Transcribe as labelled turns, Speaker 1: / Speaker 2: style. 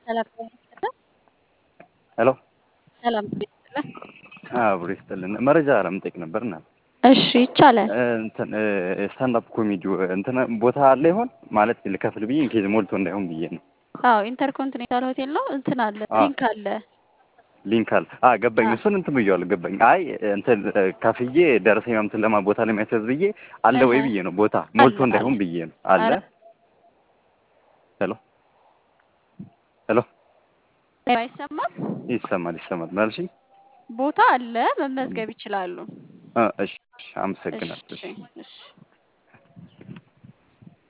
Speaker 1: ሰላም ጤና ይስጥልን።
Speaker 2: ሄሎ
Speaker 1: ሰላም ጤና ይስጥልን።
Speaker 2: አብሮ ይስጥልን። መረጃ ለመጠየቅ ነበር እና
Speaker 1: እሺ ይቻላል።
Speaker 2: እንትን ስታንዳፕ ኮሜዲ እንትን ቦታ አለ ይሆን ማለት ልከፍል ብዬ ኢንኬዝ ሞልቶ እንዳይሆን ብዬ ነው።
Speaker 1: አዎ ኢንተርኮንቲኔንታል ሆቴል ነው። እንትን አለ
Speaker 2: አዎ።
Speaker 1: ሊንክ አለ።
Speaker 2: ሊንክ አለ። አ ገባኝ።
Speaker 1: አዎ።
Speaker 2: እሱን እንትን ብዬዋለሁ ገባኝ። አይ እንትን ከፍዬ ደረሰኝ ምናምን ለማ ቦታ ለሚያስያዝ ብዬ አለ ወይ
Speaker 1: እህ
Speaker 2: ብዬ ነው። ቦታ ሞልቶ
Speaker 1: አለ
Speaker 2: እንዳይሆን
Speaker 1: አለ።
Speaker 2: ብዬ ነው። አለ
Speaker 1: አረ
Speaker 2: ሄሎ ሄሎ
Speaker 1: አይሰማም።
Speaker 2: ይሰማል ይሰማል ማለሽኝ።
Speaker 1: ቦታ አለ፣ መመዝገብ ይችላሉ።
Speaker 2: አ እሺ እሺ፣ አመሰግናለሁ።
Speaker 1: እሺ
Speaker 2: እሺ
Speaker 1: እሺ